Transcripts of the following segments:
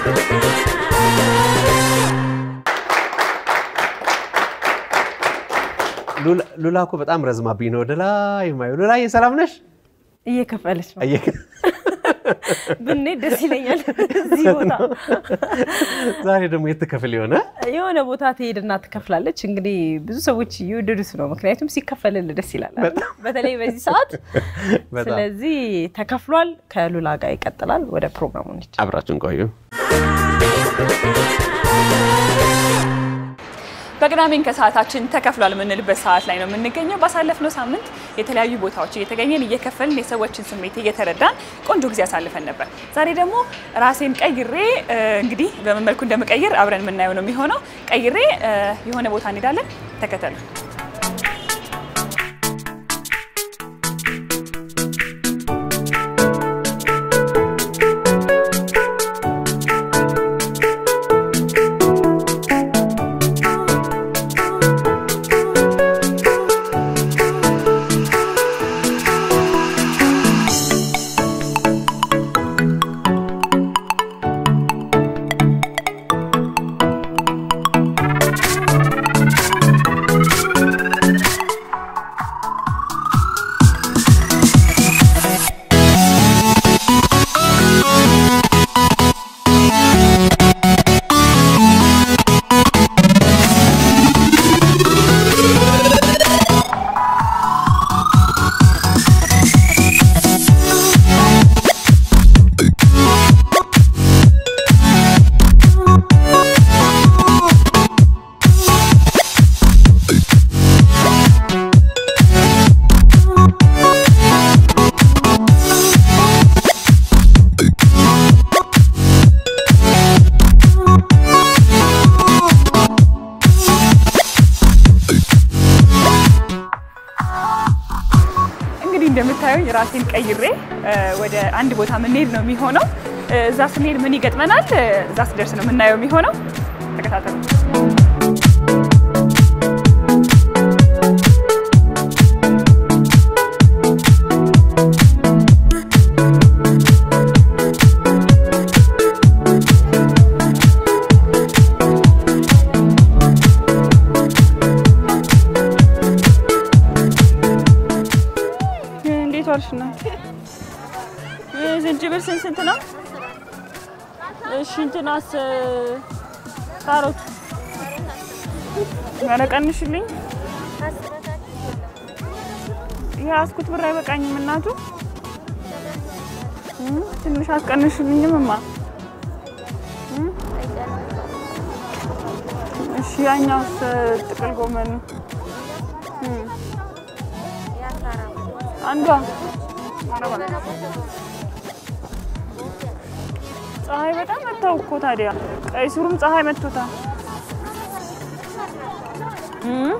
ሉላ እኮ በጣም ረዝማብኝ ነው ወደ ላይ የማየው። ሉላዬ ሰላም ነሽ? እየከፈለች ነው አየህ፣ ብንሄድ ደስ ይለኛል። እዚህ ቦታ ዛሬ ደግሞ የት ትከፍል የሆነ የሆነ ቦታ ትሄድና ትከፍላለች። እንግዲህ ብዙ ሰዎች እየወደዱት ነው፣ ምክንያቱም ሲከፈልል ደስ ይላል አይደል? በተለይ በዚህ ሰዓት። በጣም ስለዚህ ተከፍሏል። ከሉላ ጋር ይቀጥላል። ወደ ፕሮግራሙ እንሂድ። አብራችን ቆዩ። በቅዳሜን ከሰዓታችን ተከፍሏል የምንልበት ሰዓት ላይ ነው የምንገኘው። ባሳለፍነው ሳምንት የተለያዩ ቦታዎች እየተገኘን እየከፈልን የሰዎችን ስሜት እየተረዳን ቆንጆ ጊዜ አሳልፈን ነበር። ዛሬ ደግሞ ራሴን ቀይሬ እ፣ እንግዲህ በምን መልኩ እንደምቀይር አብረን የምናየው ነው የሚሆነው። ቀይሬ እ፣ የሆነ ቦታ እንሄዳለን። ተከተሉ። እንግዲህ እንደምታዩኝ ራሴን ቀይሬ እ፣ ወደ አንድ ቦታ የምንሄድ ነው የሚሆነው። እ፣ እዛ ስንሄድ ምን ይገጥመናል? እ፣ እዛ ስደርስ ነው የምናየው የሚሆነው። ተከታተሉ። እንዴት ዋልሽ እናት? እ፣ ዝንጅብል ስንት ስንት ነው? እሺ እንትናስ እ፣ ካሮት ኧረ ቀንሽልኝ። የያዝኩት ብር አይበቃኝም እናቱ። እ፣ ትንሽ አትቀንሽልኝም እማ? እ? እሺ ያኛውስ እ፣ ጥቅል ጎመኑ እ፣ አንዷ ፀሐይ በጣም መታው እኮ ታዲያ ቀይ ስሩም ፀሐይ መቶታል። እም?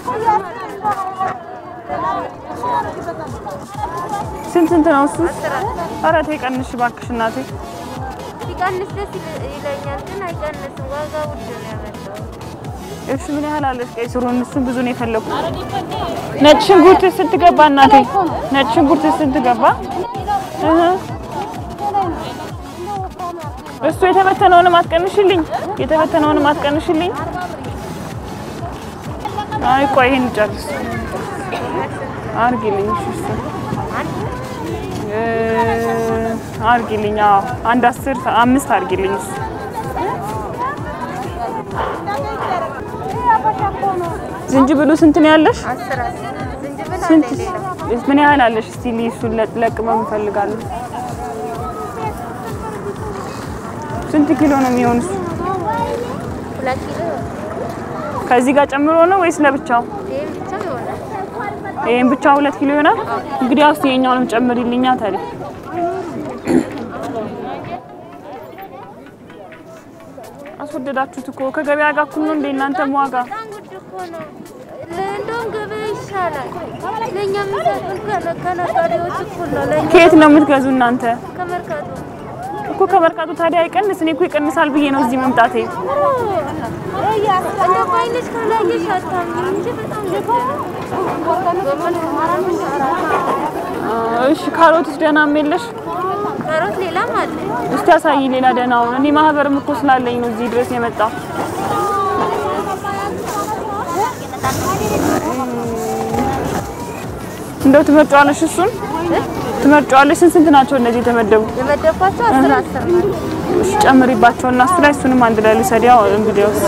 ስንት ስንት ነው እሱ? ኧረ ተይ ቀንሽ እባክሽ እናቴ። ሲቀንስ ደስ ይል- ይለኛል፣ ግን አይቀንስም። ዋጋ ውድ ነው ያመጣው። እሺ ምን ያህል አለሽ ቀይ ስሩን? እሱን ብዙ ነው የፈለኩት። ነጭ ሽንኩርት ስንት ገባ እናቴ? ነጭ ሽንኩርት ስንት ገባ? እህ እሱ የተበተነውንም አትቀንሽልኝ፣ የተበተነውንም አትቀንሽልኝ። አይ ቆይ ይሄን ጨርስ አርጊልኝ። እሺ እሱ እ አርጊልኝ። አዎ አንድ አስር አምስት አርጊልኝ እሱ ዝንጅብሉ ስንት ነው ያለሽ? አስር አስር ዝንጅብል አለ ስንት ሌላ ምን ያህል አለሽ? እስቲ ልይ እሱን ለቅ- ለቅመም እፈልጋለሁ። ስንት ኪሎ ነው የሚሆን እሱ? ሁለት ኪሎ ከዚህ ጋር ጨምሮ ነው ወይስ ለብቻው? ይሄን ብቻ ይሆናል። ይሄን ብቻ ሁለት ኪሎ ይሆናል። እንግዲህ አውስ የኛውንም ጨምሪልኛ ታዲያ። አስወደዳችሁት እኮ ከገበያ ጋር እኩል ነው እንደ እናንተም ዋጋ። በጣም ውድ እኮ ነው። እንደውም ገበያ ይሻላል። ለእኛ የሚሰጡን ከነ- ከነጋዴዎች እኩል ነው። ለእኛ ከየት ነው የምትገዙ እናንተ? ከመርካቶ እኮ ከመርካቶ ታዲያ አይቀንስ። እኔ እኮ ይቀንሳል ብዬ ነው እዚህ መምጣቴ። እንደ ባይነሽ ካላየሽ አታምኚም እንጂ በጣም ውድ ነው። ጎመን እሺ ካሮትስ ደህናም የለሽ? የጨመሩት ሌላም አለ። እስቲ ያሳይ ሌላ ደህናውን። እኔ ማህበርም እኮ ስላለኝ ነው እዚህ ድረስ የመጣው። እንደው ትመርጫዋለሽ? እሱን ትመርጫዋለሽ? ስንት ስንት ናቸው እነዚህ የተመደቡ? የመደብኳቸው አስር አስር ናቸው። እሺ ጨምሪባቸው እና እሱ ላይ እሱንም አንድ ላይ ልውሰድ። ያው እንግዲያውስ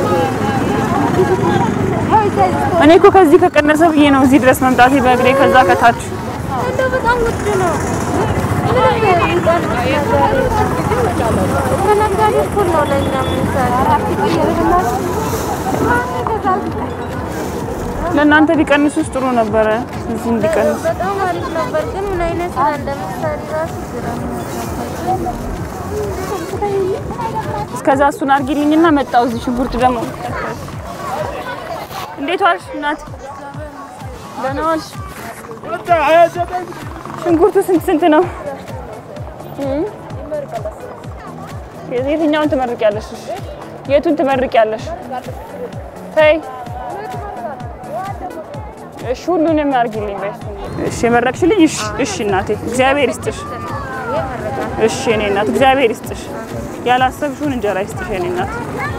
እኔ እኮ ከዚህ ከቀነሰ ብዬ ነው እዚህ ድረስ መምጣቴ በእግሬ ከዛ ከታች እንደው በጣም ውድ ነው። ምንም የሚቀንስ ነገር የለም። ከነጋዴ እኩል ነው ለእኛ የምንሰራው። ለእናንተ ቢቀንሱስ ጥሩ ነበረ። እዚህ እንዲቀንስ በጣም አሪፍ ነበር፣ ግን ምን አይነት ስራ እንደምትሰሪ ራሱ ግራ ነው የገባኝ። እስከዛ እሱን አርጊልኝና መጣው። እዚህ ሽንኩርት ደግሞ እንዴት ዋልሽ እናት? ደህና ዋልሽ? ሽንኩርቱ ስንት ስንት ነው? እም? የትኛውን ትመርቂያለሽ? እሺ፣ የቱን ትመርቂያለሽ? ተይ እሺ፣ ሁሉንም አርጊልኝ በይ። እሺ፣ የመረቅሽልኝ? እሺ፣ እሺ እናቴ እግዚአብሔር ይስጥሽ። እሺ የኔ እናት እግዚአብሔር ይስጥሽ። ያላሰብሽውን እንጀራ ይስጥሽ የኔ እናት።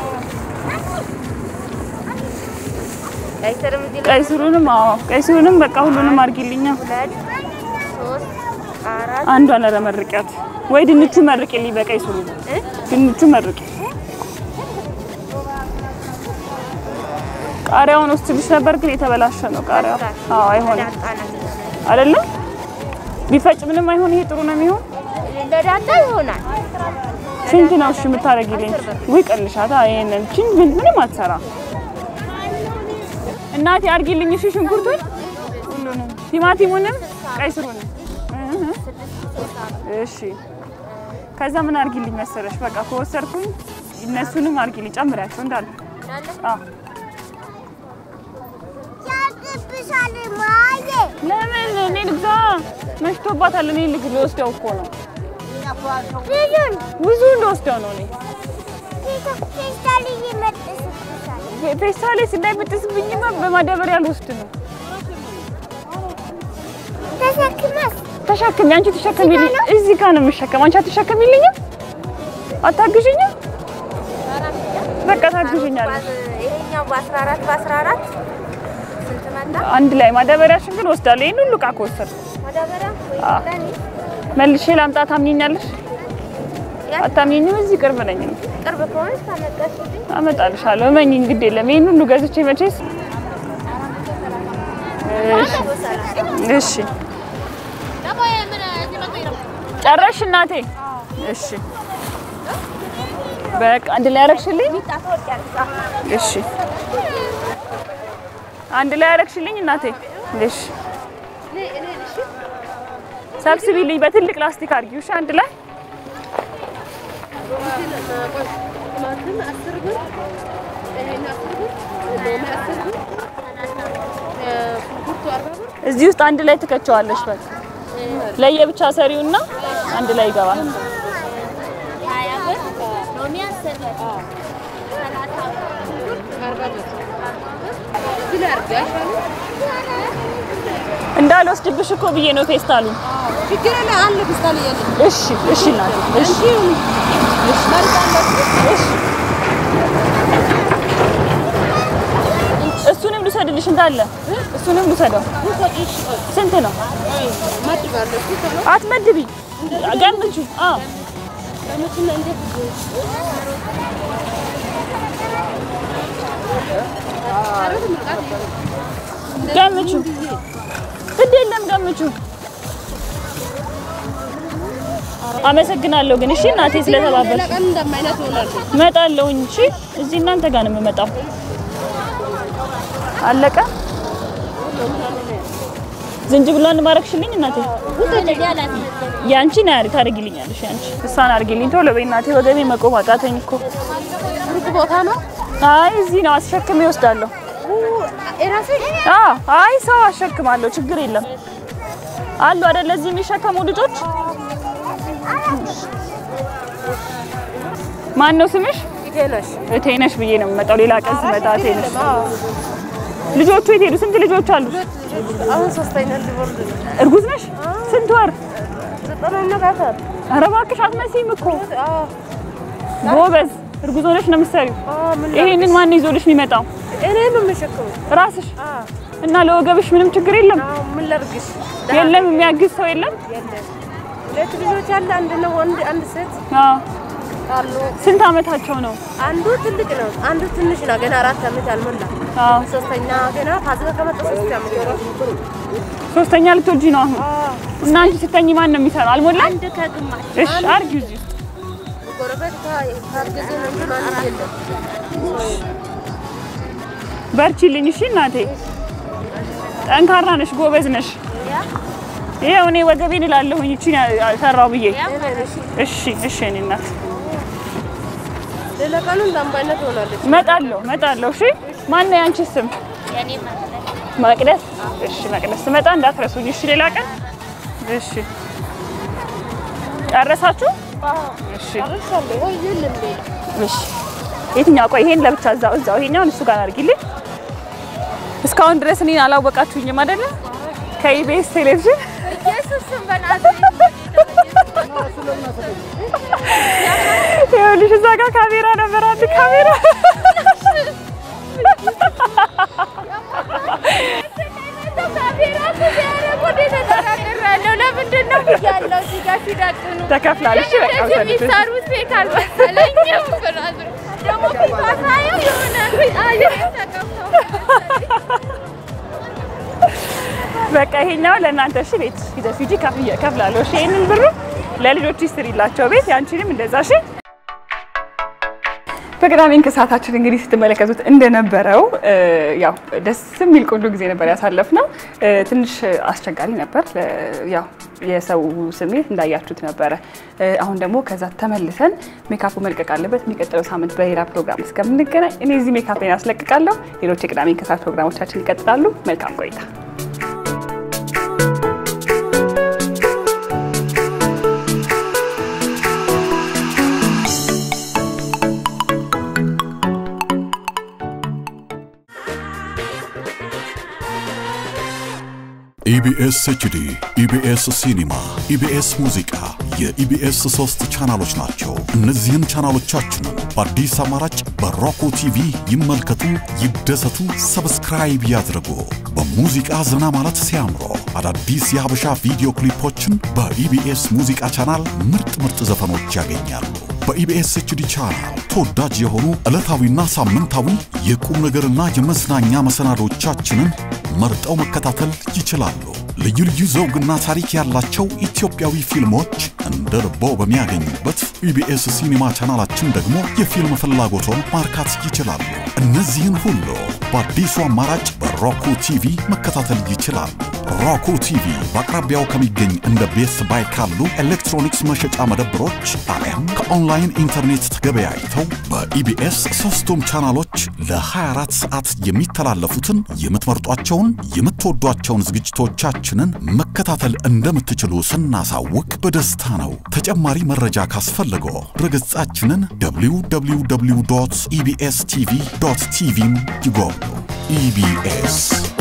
ቀይ ስርም እዚህ ላይ ቀይ ስሩንም አዎ፣ ቀይ ስሩንም በቃ ሁሉንም አርጊልኛ። ሁለት ሶስት አራት አንዷን ኧረ መርቂያት ወይ ድንቹ መርቂልኝ በቀይ ስሩ ድንቹ መርቂ። ቃሪያውን ወስድልሽ ነበር ግን የተበላሸ ነው ቃሪያው። አዎ አይሆንም ዳጣናት አይደለም ቢፈጭ ምንም አይሆን። ይሄ ጥሩ ነው የሚሆን። ለዳጣ ይሆናል። ስንት ነው እሺ የምታደርጊልኝ? ወይ ቀልሻታ። ይሄንን ችን ምንም አትሰራ እናቴ አርጊልኝ። እሺ ሽንኩርቱን ሁሉንም፣ ቲማቲሙንም፣ ቀይ ስሩንም እህ እሺ። ከዛ ምን አርጊልኝ መሰለሽ? በቃ ከወሰድኩኝ እነሱንም አርጊልኝ፣ ጨምሪያቸው እንዳለ። አዎ ለምን እኔ ልግዛ? መሽቶባታል። እኔ ልግ ልወስደው እኮ ነው ብዙ እንደወስደው ነው እኔ ፌስታሌ እንዳይበጥስብኝማ በማዳበሪያ ልወስድ ነው። ተሸክሚ፣ አንቺ ተሸከሚልኝ። እዚህ ጋር ነው የምሸከም። አንቺ አትሸከሚልኝም? አታግዥኝም? በቃ ታግዥኛለሽ። ይሄኛው በአስራ አራት በአስራ አራት ስንት መጣ? አንድ ላይ ማዳበሪያሽን ግን ወስዳለሁ። ይሄን ሁሉ ዕቃ ከወሰድኩ ማዳበሪያ ወይ አዎ። ለኔ መልሼ ላምጣ። ታምኚኛለሽ? አታምኚኝም? እዚህ ቅርብ ነኝ እኔ። ቅርብ ከሆነች ካመጣሽልኝ አመጣልሻለሁ። እመኚኝ፣ ግድ የለም። ይሄን ሁሉ ገዝቼ መቼስ እሺ እሺ ጨረሽ እናቴ? እሺ በቃ አንድ ላይ ያረግሽልኝ? እሺ አንድ ላይ ያረግሽልኝ እናቴ? እሺ ሰብስቢልኝ፣ በትልቅ ላስቲክ አድርጊው። እሺ አንድ ላይ እዚህ ውስጥ አንድ ላይ ትከቸዋለሽ። በቃ ለየብቻ ሰሪውና አንድ ላይ ይገባል። እንዳልወስድብሽ እኮ ብዬ ነው ፌስታሉ። እሺ እሺ እናቴ እሺ እሺ እሱንም ልውሰድልሽ እንዳለ እሱንም ልውሰደው። ስንት ነው? አትመድቢ፣ ገምቹ። አዎ ገምቹ። ግድ የለም ገምቹ። አመሰግናለሁ ግን እሺ እናቴ ስለተባበልሽ። እመጣለሁ እንጂ እዚህ እናንተ ጋር ነው የምመጣው። አለቀ። ዝንጅብሏን ማረግሽልኝ እናቴ? ያንቺ ነው ያሪ ታደርጊልኛለሽ። ያንቺ እሷን አድርጊልኝ ቶሎ በይ እናቴ። ወገቤ መቆም አቃተኝ እኮ። ቦታ ነው አይ እዚህ ነው አስሸክሜ እወስዳለሁ። አዎ አይ ሰው አሸክማለሁ፣ ችግር የለም። አሉ አይደል እዚህ የሚሸከሙ ልጆች። ማን ነው ስምሽ? እቴነሽ ብዬ ነው የምመጣው። ሌላ ቀን ስመጣ እቴነሽ። ልጆቹ የት ሄዱ? ስንት ልጆች አሉ? አሁን ሶስተኛ ሊወርድ ነው። እርጉዝ ነሽ? ስንት ወር? ዘጠነኛ ኧረ እባክሽ አትመሲም እኮ ጎበዝ። እርጉዝ ሆነሽ ነው የምትሰሪው። ይሄንን ማን ይዞልሽ የሚመጣው? እኔ ነው የምሸከመው። ራስሽ እና ለወገብሽ ምንም ችግር የለም? አዎ ምን ላድርግሽ? የለም የሚያግዝ ሰው የለም? የለም። ሁለት ልጆች አለ። አንድ ነው ወንድ፣ አንድ ሴት አዎ። አሉ። ስንት ዓመታቸው ነው? አንዱ ትልቅ ነው፣ አንዱ ትንሽ ነው። ገና አራት ዓመት አልሞላ። አዎ። ሶስተኛ ገና ፋሲካ ከመጣ ሶስት ዓመት ነው። ሶስተኛ ልትወጂ ነው አሁን እና አንቺ ስተኝ ማን ነው የሚሰራው? አልሞላም? አንድ ከግማሽ እሺ አርጊው እዚህ ውስጥ። ጎረቤት ካ- ካገዘ ነው እንጂ ማንም የለም። በርቺልኝ እሺ እናቴ። ጠንካራ ነሽ፣ ጎበዝ ነሽ። ይኸው እኔ ወገቤን እላለሁኝ እቺ ሰራው ብዬ። እሺ እሺ እኔ እናት ሌላ ቀኑ እንዳምባይነት ሆናለች። እመጣለሁ እመጣለሁ። እሺ ማን ነው ያንቺ ስም? የኔ ማለት መቅደስ። እሺ መቅደስ ስመጣ እንዳትረሱኝ እሺ። ሌላ ቀን እሺ። ጨረሳችሁ? እሺ ወይ የለም ሌላ እሺ። የትኛው? ቆይ ይሄን ለብቻ እዛው እዛው ይሄኛውን እሱ ጋር አድርጊልኝ። እስካሁን ድረስ እኔን አላወቃችሁኝም አይደለ? ከኢቢኤስ ቴሌቪዥን ኢየሱስን በናዝሬት ይኸውልሽ እዛ ጋር ካሜራ ነበር፣ አንድ ካሜራ ለምንድን ነው ብያለሁ። እዚህ ጋር ሲዳቅኑ ተከፍላለች። በቃ እንደዚህ ውሰዱት። የሚሰሩት ቤት አልመሰለኝም። ብራዘር ደግሞ ፊቷ ሳየው የሆነ አየር ተቀብተው በቃ ይሄኛው ለእናንተ እሺ፣ ቤት ይዘሽ ሂጂ፣ ከፍዬ- ከፍላለሁ። እሺ ይሄንን ብሩ ለልጆች ስሪላቸው ቤት፣ ያንቺንም እንደዛ እሺ። በቅዳሜን ከሰዓታችን እንግዲህ ስትመለከቱት እንደነበረው እ፣ ያው ደስ የሚል ቆንጆ ጊዜ ነበር ያሳለፍነው። እ፣ ትንሽ አስቸጋሪ ነበር። እ፣ ያው የሰው ስሜት እንዳያችሁት ነበረ። እ፣ አሁን ደግሞ ከዛ ተመልሰን ሜካፑ መልቀቅ አለበት። የሚቀጥለው ሳምንት በሌላ ፕሮግራም እስከምንገናኝ እኔ እዚህ ሜካፕን አስለቅቃለሁ። ሌሎች የቅዳሜን ከሰዓት ፕሮግራሞቻችን ይቀጥላሉ። መልካም ቆይታ። ኢቢኤስ ኤችዲ፣ ኢቢኤስ ሲኒማ፣ ኢቢኤስ ሙዚቃ የኢቢኤስ ሶስት ቻናሎች ናቸው። እነዚህን ቻናሎቻችንን በአዲስ አማራጭ በሮኮ ቲቪ ይመልከቱ፣ ይደሰቱ፣ ሰብስክራይብ ያድርጉ። በሙዚቃ ዘና ማለት ሲያምሮ አዳዲስ የሀበሻ ቪዲዮ ክሊፖችን በኢቢኤስ ሙዚቃ ቻናል ምርጥ ምርጥ ዘፈኖች ያገኛሉ። በኢቢኤስ ኤችዲ ቻናል ተወዳጅ የሆኑ ዕለታዊና ሳምንታዊ የቁም ነገርና የመዝናኛ መሰናዶቻችንን መርጠው መከታተል ይችላሉ። ልዩ ልዩ ዘውግና ታሪክ ያላቸው ኢትዮጵያዊ ፊልሞች እንደ ልቦ በሚያገኙበት ኢቢኤስ ሲኒማ ቻናላችን ደግሞ የፊልም ፍላጎቶን ማርካት ይችላሉ። እነዚህን ሁሉ በአዲሱ አማራጭ በሮኩ ቲቪ መከታተል ይችላሉ። ሮኩ ቲቪ በአቅራቢያው ከሚገኝ እንደ ቤስት ባይ ካሉ ኤሌክትሮኒክስ መሸጫ መደብሮች አሊያም ከኦንላይን ኢንተርኔት ተገበያይተው በኢቢኤስ ሶስቱም ቻናሎች ለ24 ሰዓት የሚተላለፉትን የምትመርጧቸውን የምትወዷቸውን ዝግጅቶቻችንን መከታተል እንደምትችሉ ስናሳውቅ በደስታ ነው። ተጨማሪ መረጃ ካስፈለገው ድረገጻችንን www ኢቢኤስ ቲቪ ቲቪን ይጎብኙ። ኢቢኤስ